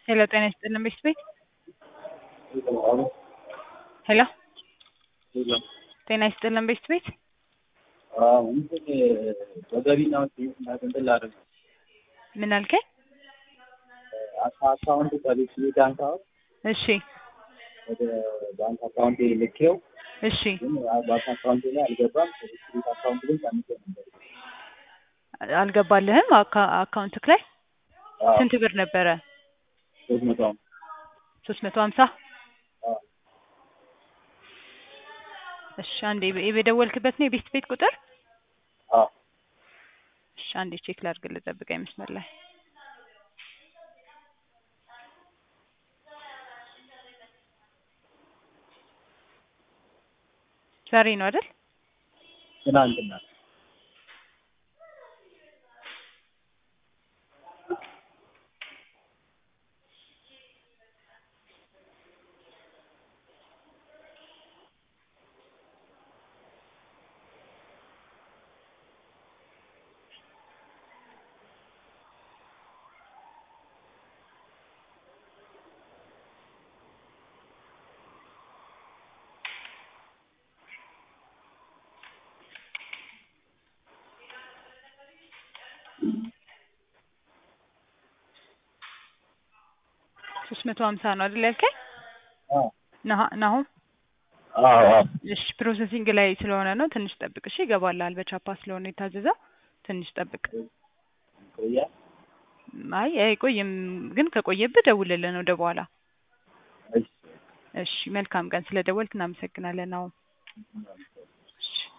ሄሎ ጤና ይስጥልን ቤት ቤት ሄሎ ጤና ይስጥልን ቤት ቤት እንትን በገቢና እንትን ላደርግ ምን አልከኝ? አካውንት ከቤት ባንክ አሁን እሺ ወደ ባንክ አካውንት ልኬው እሺ ግን ባንክ አካውንት ላይ አልገባም። ቤት አካውንት ግን ቀንሶ ነበር። አልገባልህም አካ- አካውንትክ ላይ አዎ፣ ስንት ብር ነበረ? ሶስት መቶ አምስት ሶስት መቶ ሀምሳ አዎ። እሺ አንዴ የ- የደወልክበት ነው የቤት ቤት ቁጥር? አዎ እሺ አንዴ ቼክ ላድርግልህ ጠብቀኝ መስመር ላይ ዛሬ ነው አይደል? ትናንትና ሶስት መቶ ሀምሳ ነው አይደል ያልከኝ? አዎ ናሁ- ናሁም አዎ አዎ እሺ ፕሮሰሲንግ ላይ ስለሆነ ነው ትንሽ ጠብቅ እሺ ይገባልሃል በቻፓ ስለሆነ የታዘዘው ትንሽ ጠብቅ ቆያ አይ አይቆይም ግን ከቆየብህ ደውልልን ወደ በኋላ እሺ እሺ መልካም ቀን ስለ ደወልክ እናመሰግናለን አሁን እሺ